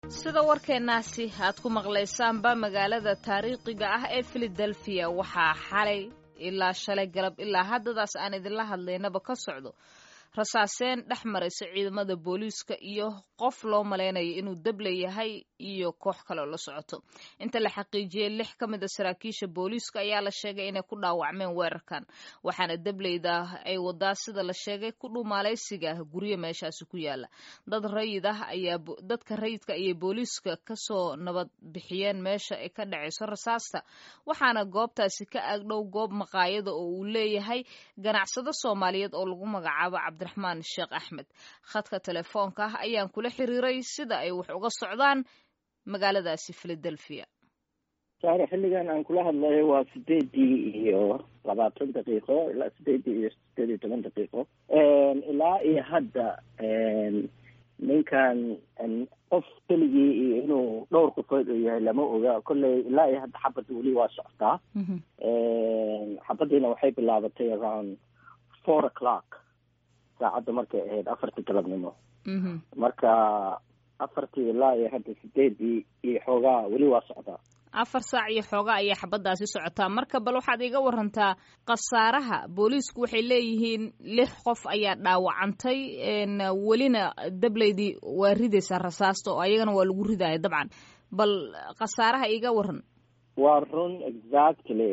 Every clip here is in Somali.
sida warkeennaasi aad ku maqlaysaanba magaalada taariikhiga ah ee filadelfiya waxaa xalay ilaa shalay galab ilaa haddadaas aan idinla hadlaynaba ka socdo rasaaseen dhex maraysa ciidamada booliiska iyo qof loo malaynayo inuu dable yahay iyo koox kaleo la socoto inta la xaqiijiyey lix ka mid a saraakiisha booliiska ayaa la sheegay inay ku dhaawacmeen weerarkan waxaana dableyda ay wadaa sida la sheegay ku dhumaalaysiga guryo meeshaasi ku yaala dad rayid ah ayaa dadka rayidka ayay booliiska kasoo nabad bixiyeen meesha ay ka dhacayso rasaasta waxaana goobtaasi ka agdhow goob maqaayada oo uu leeyahay ganacsado soomaaliyeed oo lagu magacaabo cabdiraxmaan sheekh axmed khadka telefoonka ah ayaan kula xiriiray sida ay wax uga socdaan magaaladaasi philadelphia saare xilligan aan kula hadlayo waa sideedii iyo labaatan daqiiqo ilaa sideedii iyo sideed iyo toban daqiiqo ilaa iyo hadda ninkan qof keligii iyo inuu dhowr qofood uu yahay lama oga kolley ilaa iyo hadda xabadda weli waa socotaa xabaddiina waxay bilaabatay around four o'clock saacadda markay ahayd afartii galabnimo marka afartii ilaa iyo hadda sideedii iyo xoogaa weli waa socdaa afar saac iyo xoogaa ayay xabaddaasi socotaa marka bal waxaad iga warantaa khasaaraha booliisku waxay leeyihiin lix qof ayaa dhaawacantay welina dableydii waa ridaysaa rasaasta oo ayagana waa lagu ridaya dabcan bal khasaaraha iga waran waa run exactly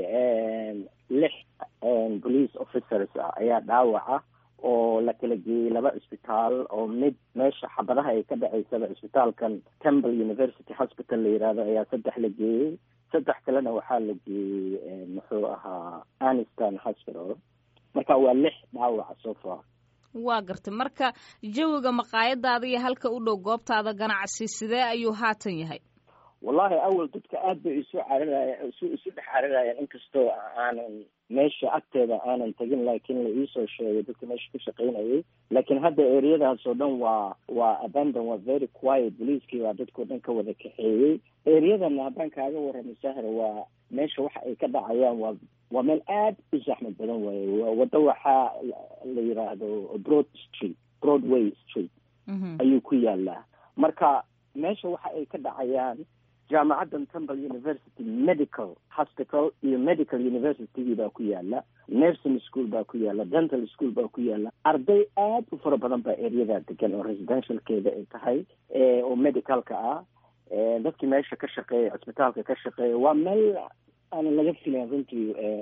lix police officers ah ayaa dhaawaca oo la kala geeyey laba cisbitaal oo mid meesha xabadaha ay ka dhaceysaba cisbitaalkan temple university hospital la yihahdo ayaa saddex la geeyey saddex kalena waxaa la geeyey muxuu ahaa aniston hospital marka waa lix dhaawaca so far waa gartay marka jawiga maqaayadaada iyo halka u dhow goobtaada ganacsi sidee ayuu haatan yahay wallahi awal dadka aad bay isu cararaya isu isu dhex cararayaan inkastoo aanan meesha agteeda aanan tegin laakiin la iisoo sheegay dadka meesha ku shaqaynayay laakiin hadda ereyadaas oo dhan waa waa abandon waa very quiet boliiskii baa dadkao dhan ka wada kaxeeyey ereyadana haddaan kaaga warramo sahra waa meesha waxa ay ka dhacayaan waa waa meel aad u zaxmad badan waaye waddo waxaa la yiraahdo broad street broadway street ayuu ku yaalaa marka meesha waxa ay ka dhacayaan jaamacaddan temple university medical hospital iyo medical universitygii baa ku yaala nursing school baa ku yaala dental school baa ku yaala arday aad u fara badan baa ereyadaa degan oo residentialkeeda ay tahay oo medicalka ah dadkii meesha ka shaqeeya cisbitaalka ka shaqeeya waa meel aanan laga filayn runtii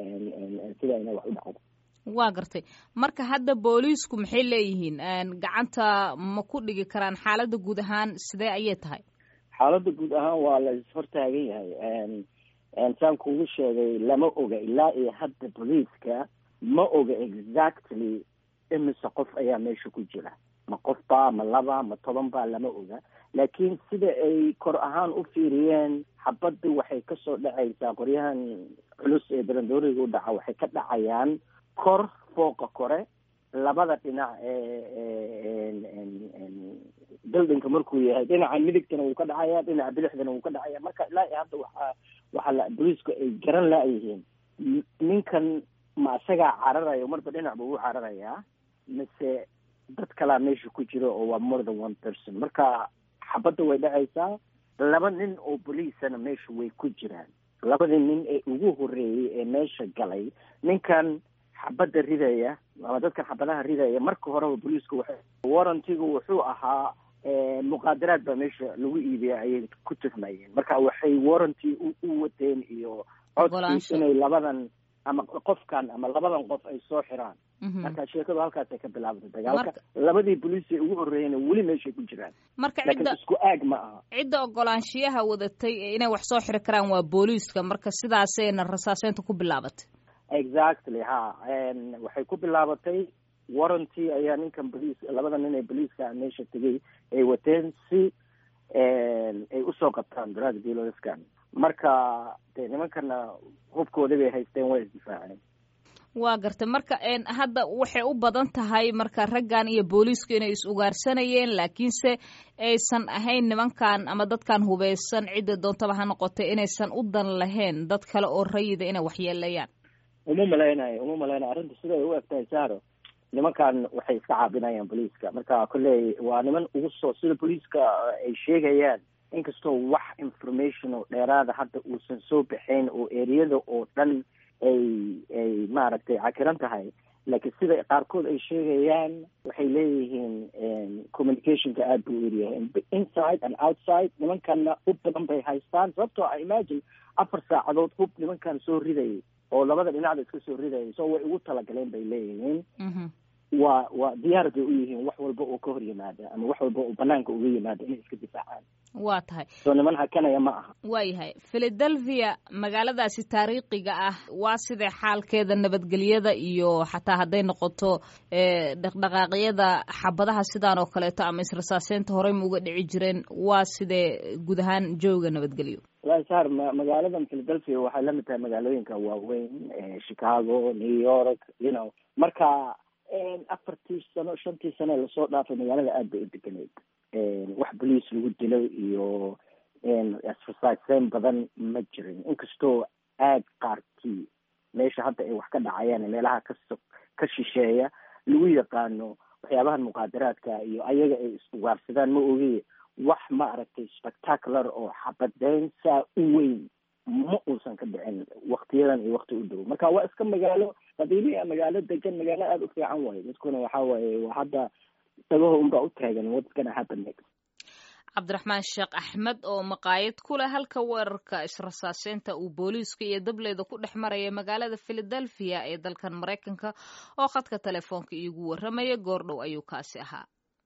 sida ina wax u dhacdo waa gartay marka hadda booliisku maxay leeyihiin gacanta ma ku dhigi karaan xaaladda guud ahaan sidee ayay tahay xaaladda guud ahaan waa la ishortaagan yahay saan kugu sheegay lama oga ilaa iyo hadda boliiska ma oga exactly imise qof ayaa meesha ku jira ma qof baa ma laba ma toban baa lama oga laakiin sida ay kor ahaan u fiiriyeen xabadda waxay kasoo dhacaysaa qoryahan culus ee barandooriga u dhaca waxay ka dhacayaan kor fooqa kore labada dhinac ee buildingka markuu yahay dhinaca midigtana wuu ka dhacaya dhinaca bidixdana wuu ka dhacaya marka ilaa iyo hadda waxaa waxaa la boliisku ay garan laayihiin ninkan ma isagaa cararayo marba dhinac buu u cararayaa mise dad kalaa meesha ku jiro oo waa more than one person marka xabadda way dhacaysaa laba nin oo boliisana meesha way ku jiraan labadii nin ee ugu horreeyey ee meesha galay ninkan xabadda ridaya ama dadkan xabadaha ridaya marka horeba boliisku waxay warrantigu wuxuu ahaa muqaadaraad baa meesha lagu iibiya ayay ku tuhmayeen marka waxay warranty u wateen iyo codkii inay labadan ama qofkan ama labadan qof ay soo xiraan marka sheekadu halkaasay ka bilaabatay dagaalka labadii boliis ee ugu horreeyena weli meeshay ku jiraan marka laakiin isku aag ma aha cidda ogolaanshiyaha wadatay inay wax soo xiri karaan waa booliiska marka sidaasayna rasaaseynta ku bilaabatay exactly ha waxay ku bilaabatay warranty ayaa ninkan boliis labada nin ee boliiska meesha tegay ay wateen si ay usoo qabtaan drug dealerskan marka dee nimankana hubkooda bay haysteen waa isdifaaceen waa gartay marka hadda waxay u badan tahay marka raggan iyo booliisku inay is ugaarsanayeen laakiinse aysan ahayn nimankan ama dadkan hubeysan cidda doontaba ha noqotay inaysan u dan lahayn dad kale oo rayida inay waxyeelayaan uma malaynayo uma malaynayo arrinta siday u egtahay sahro nimankan waxay iska caabinayaan boliiska marka kolley waa niman ugu soo sida boliiska ay sheegayaan inkastoo wax information oo dheeraada hadda uusan soo baxayn oo ereyada oo dhan ay ay maaragtay cakiran tahay laakiin sida qaarkood ay sheegayaan waxay leeyihiin communicationka aada buu eryahay inside and outside nimankanna hub badan bay haystaan sababtoo ah imagine afar saacadood hub nimankan soo ridayay oo labada dhinacda iska soo ridayay so way ugu talagaleen bay leeyihiin waa waa diyaar bay u yihiin wax walba oo ka hor yimaada ama wax walba oo banaanka uga yimaada inay iska difaacaan waa tahay soo niman hakanaya ma aha waayahay philadelphia magaaladaasi taariikhiga ah waa sidee xaalkeeda nabadgelyada iyo xataa hadday noqoto dhaqdhaqaaqyada xabadaha sidaan oo kaleeto ama israsaaseynta horey ma uga dhici jireen waa sidee guud ahaan jooga nabadgelyo walahi sar ma magaaladan philadelphia waxay la mid tahay magaalooyinka waaweyn chicago new york you know marka afartii sano shantii sano lasoo dhaafay magaalada aada bay u deganeyd wax boliis lagu dilo iyo exerciseyn badan ma jirin inkastoo aad qaarkii meesha hadda ay wax ka dhacayaan meelaha kaso ka shisheeya lagu yaqaano waxyaabahan muqaadaraadka iyo ayaga ay iswaarsadaan ma ogi wax ma aragtay spectacular oo xabadeyn saa u weyn ma uusan ka dhicin waktiyadan iyo wakti u dhow marka waa iska magaalo qabiiliya magaalo degan magaalo aada u fiican waayo dadkuna waxa waaye waa hadda dagaho unbaa u taagan what's gonna happen next cabdiraxmaan sheekh axmed oo maqaayad ku leh halka weerarka israsaaseynta uu booliiska iyo dableyda ku dhex maraya magaalada philadelphia ee dalkan maraykanka oo khadka telefoonka iigu warramaya goordhow ayuu kaasi ahaa